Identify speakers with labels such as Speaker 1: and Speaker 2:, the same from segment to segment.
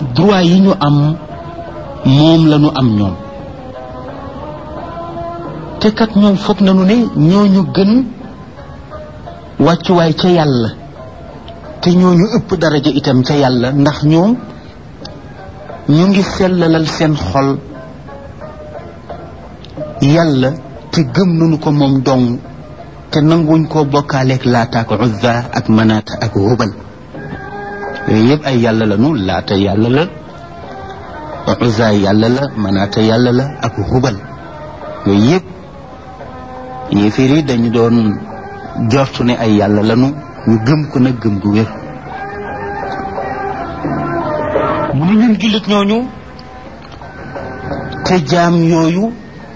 Speaker 1: droit yi ñu am moom la ñu am ñoom te kat ñoom foog nañu ne ñooñu gën wàccuwaay ca yàlla te ñooñu ëpp daraja itam ca yàlla ndax ñoom ñu ngi sellalal seen xol yàlla te gëm nañu ko moom dong te nanguñ koo bokkaaleeg laata ak uzza ak manaata ak hubal yooyu yëpp ay yàlla la nu laata yàlla la uzza yàlla la manaata yàlla la ak hubal yooyu yëpp yéeféer yi dañu doon jortu ne ay yàlla lanu ñu gëm ko nag gëm gu wér mu ne ñun jullit ñooñu te jaam yooyu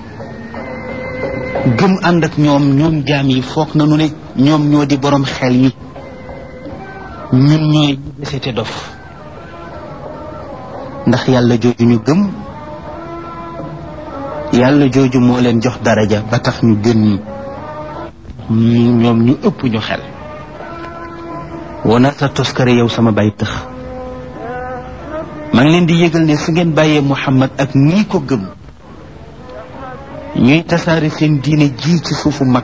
Speaker 1: gëm ànd ak ñoom ñoom jaam yi foog nañu ne ñoom ñoo di borom xel yi ñun ñooy desete dof ndax yàlla jooju ñu gëm yàlla jooju moo leen jox daraja ba tax ñu gën ñi ñoom ñu ëpp ñu xel wona sa toskare yow sama bay tëx maa ngi leen di yëgal ne su ngeen bàyyee Muhammad ak ñii ko gëm ñuy tasaare seen diine ji ci suufu mag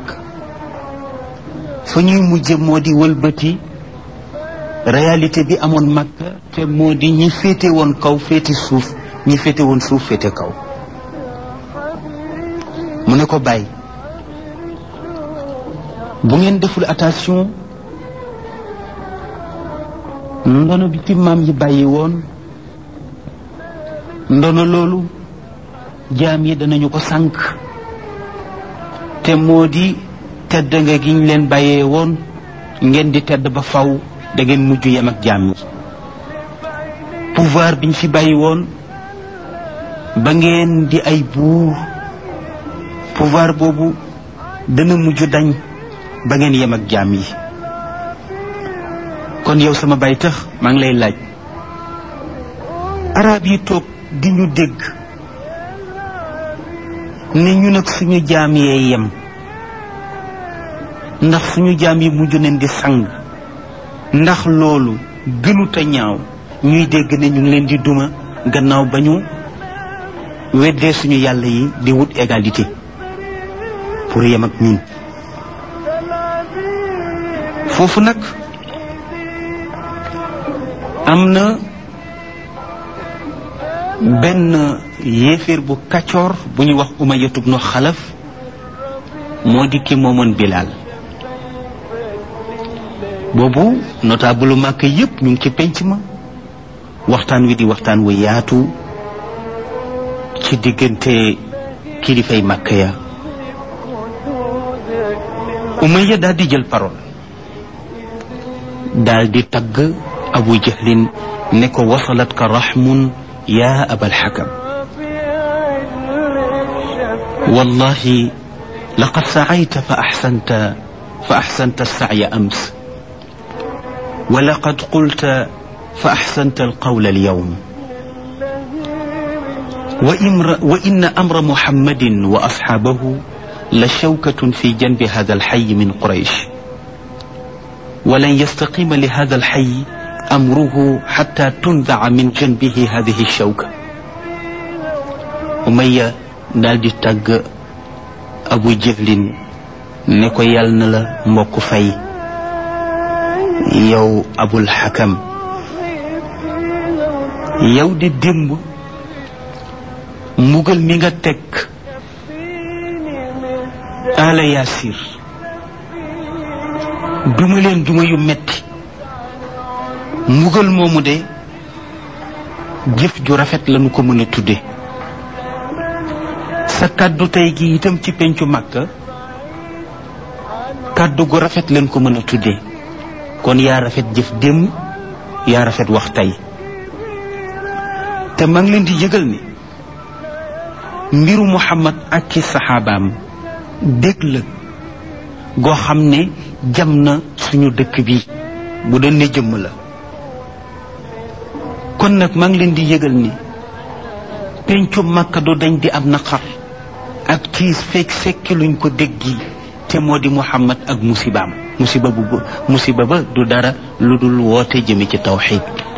Speaker 1: fa ñuy mujje moo di wëlbati réalité bi amoon mag te moo di ñi féete woon kaw féete suuf ñi féete woon suuf féete kaw mu ne ko bàyyi bu ngeen deful attention ndono bi ci maam yi bàyyi woon ndono loolu jaam yi danañu ko sànq te moo di tedd nga giñ leen bàyyee woon ngeen di tedd ba faw da ngeen mujj yem ak jaam yi pouvoir biñ fi bàyyi woon ba ngeen di ay buur pouvoir boobu dana mujj dañ ba ngeen yem ak jaam yi kon yow sama bay tax maa ngi lay laaj arab yi toog di ñu dégg ne ñu nag suñu jaam yee yem ndax suñu jaam yi mujj nañ di sang ndax loolu gënut a ñaaw ñuy dégg ne ñu ngi leen di duma gannaaw ba ñu weddee suñu yàlla yi di wut égalité pour yem ak ñun foofu nag am na benn yéeféer bu kaccoor bu ñuy wax Umayyatu bnu Xalaf moo di ki moomoon Bilaal boobu notable màkk yépp ñu ngi ci penc ma waxtaan wi di waxtaan wu yaatu ci diggante kilifay màkk ya Umayya daal di jël parole daal di tagg Abu Jahlin ne ko wasalat ka raxmun yaa abal xakam wallahi laqad sacayta fa axsanta fa axsanta alsacya ams ولقد قلت فأحسنت القول اليوم وإن أمر محمد وأصحابه لشوكة في جنب هذا الحي من قريش ولن يستقيم لهذا الحي أمره حتى تنزع من جنبه هذه الشوكة أمية دالدي تاغ أبو جهل نكو يالنا لا موكو فاي yow abul xakam yow di démb mbugal mi nga teg ala yaasir duma leen duma yu metti mbugal moomu de jëf ju rafet lañu ko mën a tudde sa kàddu tey gi itam ci pencu màkka kàddu gu rafet lañ ko mën a tudde kon yaa rafet jëf démb yaa rafet wax tey te maa ngi leen di yëgal ni mbiru muhammad ak ci saxaabaam dégg la goo xam ne jam na suñu dëkk bi bu doon ne jëmm la kon nag maa ngi leen di yëgal ni pencu màkka du dañ di am naqar ak tiis fekk fekki luñ ko déggi te moo di muhammad ak musibaam musiba bu musiba ba du dara lu dul woote jëme ci tawxid